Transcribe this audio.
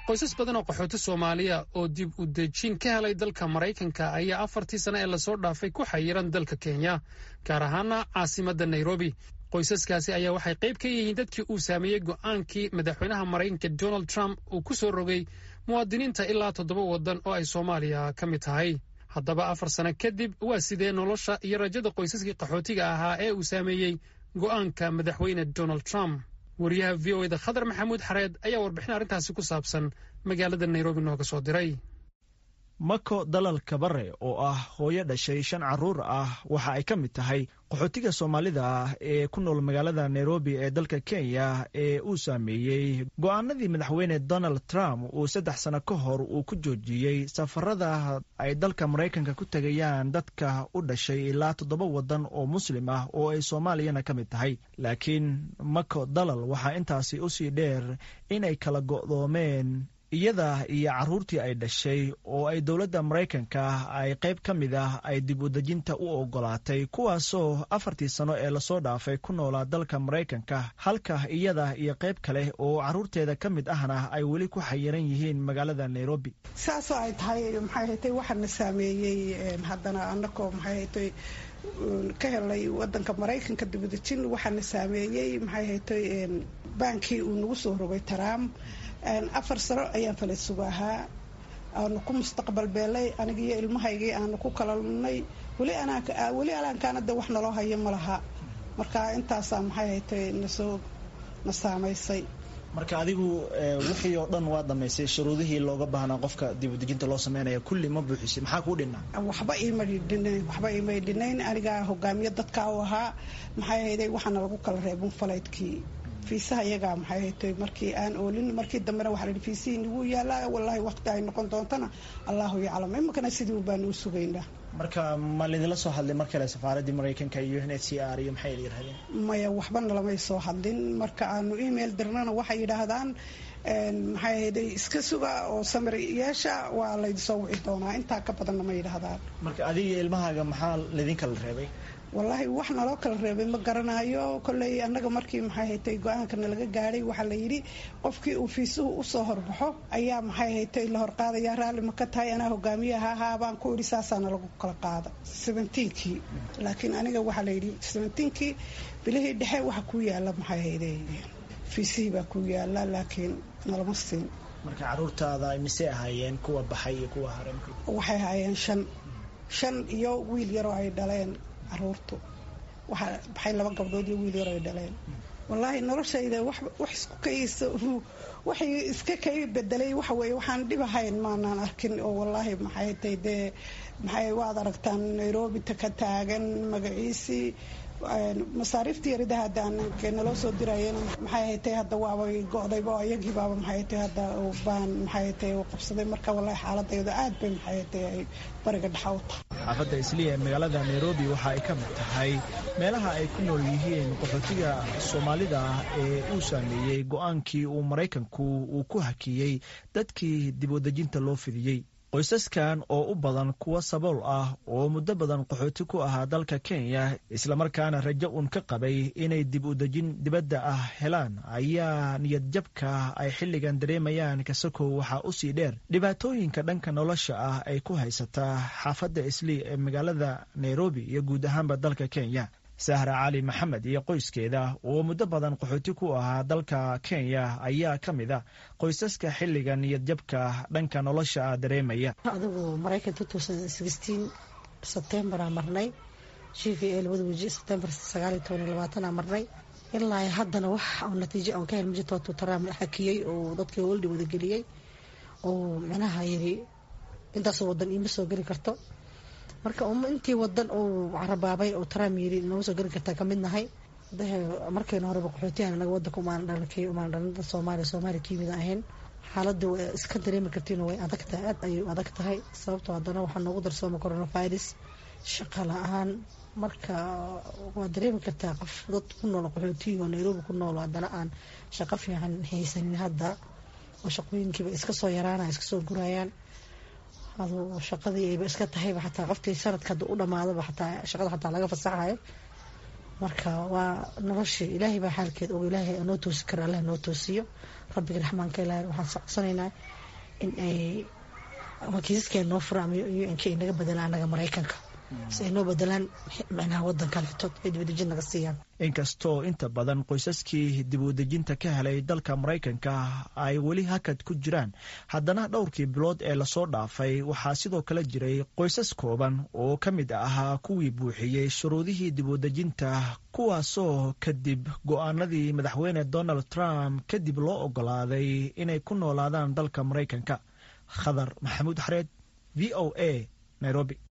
qoysas badan oo qaxooti soomaaliya oo dib u dejin ka helay dalka maraykanka ayaa afartii sane ee lasoo dhaafay ku xayiran dalka kenya gaar ahaana caasimadda nairobi qoysaskaasi ayaa waxay qayb ka yihiin dadkii uu saameeyey go'aankii madaxweynaha maraykanka donald trump uu ku soo rogay muwaadiniinta ilaa toddoba waddan oo ay soomaaliya ka mid tahay haddaba afar sano kadib waa sidee nolosha iyo rajada qoysaskii qaxootiga ahaa ee uu saameeyey go'aanka madaxweyne donald trump wariyaha v o eda khadar maxamuud xareed ayaa warbixin arrintaasi ku saabsan magaalada nairobi nooga soo diray mako dalal kabare oo ah hooyo dhashay shan caruur ah waxa ay ka mid tahay qaxootiga soomaalida ah ee ku nool magaalada nairobi ee dalka kenya ee uu saameeyey go'aanadii madaxweyne donald trump uu saddex sano ka hor uu ku joojiyey safarada ay dalka maraykanka ku tegayaan dadka u dhashay ilaa toddoba waddan oo muslim ah oo ay soomaaliyana ka mid tahay laakiin mako dalal waxaa intaasi usii dheer inay kala go'doomeen iyada iyo carruurtii ay dhashay oo ay dowladda maraykanka ay qayb ka mid ah ay dib u dejinta u ogolaatay kuwaasoo afartii sano ee lasoo dhaafay ku noolaa dalka maraykanka halka iyada iyo qayb kale oo carruurteeda ka mid ahna ay weli ku xayiran yihiin magaalada nairobi saasoo ay tahay maxay haytay waxaana saameeyey haddana anakoo maxay haytay ka helay wadanka maraykanka dibudejin waxaana saameeyey maxay haytay baankii uu nagu soo rogay trump afar sano ayaan falaysugu ahaa aanu ku mustaqbal beelay aniga iyo ilmahaygii aanu ku kalalnay weli alaankaanada wax naloo hayo ma laha marka intaasaa maxay haytay nasoo na saamaysay marka adigu wixii oo dhan waa dhamaysay shuruudihii looga baahnaa qofka dibudejinta loo sameynaya kulli ma buuxisay maxaa kuu dhinaa waxba ima dhinayn waxba imay dhinayn anigaa hogaamiye dadka u ahaa maxay hayday waxaana lagu kala reebin falaydkii fiisaha iyagaa maxay haytay markii aan oolin markii dambena waxaa lahi fiisihii nagu yaalaa wallaahi waqti ay noqon doontana allahu yaclam iminkana sidii un baanu u sugaynaa marka ma laydinla soo hadlay mar kale safaaraddii maraykanka iyo n h c r iyo maxay yidhahdeen maya waxba nalamay soo hadlin marka aanu email dirnana waxay yidhaahdaan maxay hayday iska suga oo samir yeesha waa laydinsoo wici doonaa intaa ka badanna ma yidhaahdaan marka adiga ilmahaaga maxaa laydin kala reebay wallaahi wax naloo kala reebay ma garanayo kolley annaga markii maxay haytay go-aankana laga gaadhay waxaa la yidhi qofkii uu fiisuhu usoo horbaxo ayaa maxay haytay la horqaadaya raalli ma ka tahay anaa hogaamiyaha ahaa baan ku idhi saasaana lagu kala qaada seventeenkii laakiin aniga waxaa la yidhi seventeenkii bilihii dhexe waxa ku yaala maxay hayday fiisihii baa ku yaala laakiin nalama siin marka caruurtaada misey ahaayeen kuwa baxay iyo kuwa hare waxay ahaayeen shan shan iyo wiil yaroo ay dhaleen caruurtu waxaa baxay laba gabdhood iyo wiil yar ay dhaleen wallaahi noloshayda wax isku kaysa waxay iska kay bedelay waxa weeye waxaan dhib ahayn maanaan arkin oo wallaahi maxay tay dee maxay waad aragtaan nairobi ta ka taagan magaciisii masaariiftii yarida haddaan naloo soo dirayana maxay haytay hadda waabay go-dayba oo iyagii baaba maxay haytay hadda baan maxay haytay u qabsaday marka wallahi xaaladayda aad bay maxay haytay ay bariga dhexa u tahay xaafadda isliya ee magaalada nairobi waxa ay ka mid tahay meelaha ay ku nool yihiin qaxootiga soomaalida ah ee uu saameeyey go-aankii uu maraykanku uu ku hakiyey dadkii dib wadejinta loo fidiyey qoysaskan oo u badan kuwa sabool ah oo muddo badan qaxooti ku ahaa dalka kenya islamarkaana rajo uun ka qabay inay dib u dejin dibadda ah helaan ayaa niyadjabka ay xilligan dareemayaan kasakow waxaa usii dheer dhibaatooyinka dhanka nolosha ah ay ku haysataa xaafadda islii ee magaalada nairobi iyo guud ahaanba dalka kenya sahra cali maxamed iyo qoyskeeda oo muddo badan qaxooti ku ahaa dalka kenya ayaa ka mid a qoysaska xilliga niyadjabka dhanka nolosha ah dareemaya adigu maraykan sebtembaraa marnay g v a labada weji sebtembar sagaaliyo toban iyo labaatana marnay ilaa haddana wax natiijo aan ka hel majirtootu taraam xakiyey oo dadkii holdhi wadageliyey oo micnaha yiri intaasoo wadan iima soo geli karto marka intii wadan uu carabaabay oo taraam yiri nooga soo geli kartaa kamid nahay markayna horeba qaxootiyan anaga wadanka umaan dhalanay umaan dhalinta soomaaliya soomaaliya kiimida ahayn xaaladda way iska dareemi kartiin way adag tahay aad ayay u adag tahay sababtoo haddana waxaa noogu darsooma coronavirus shaqa la-aan marka waa dareemi kartaa qof dad ku nool qaxootiga oo nairobi ku nool haddana aan shaqo fiican haysanin hadda oo shaqooyinkiiba iska soo yaraanaya iska soo gurayaan adu shaqadii ayba iska tahayba xataa qofkii sanadka hadda u dhamaadaba xataa shaqada xataa laga fasaxayo marka waa noloshii ilaahay baa xaalkeed og ilaahay noo toosi kara allah noo toosiyo rabbiga raxmaanka ilaah waxaan socodsanaynaa in ay kiisaskeena noo fura ama un-k ay naga bedelaan anaga maraykanka si ay noo bedelaan micnaha wadan kaleetood ay dibadejin naga siiyaan inkastoo inta badan qoysaskii dib u dejinta ka helay dalka maraykanka ay weli hakad ku jiraan haddana dhowrkii bilood ee lasoo dhaafay waxaa sidoo kale jiray qoysas kooban oo ka mid ahaa kuwii buuxiyey shuruudihii dib u dejinta kuwaasoo kadib go-aanadii madaxweyne donald trump kadib loo ogolaaday inay ku noolaadaan dalka maraykanka khadar maxamuud xareed v o a nairobi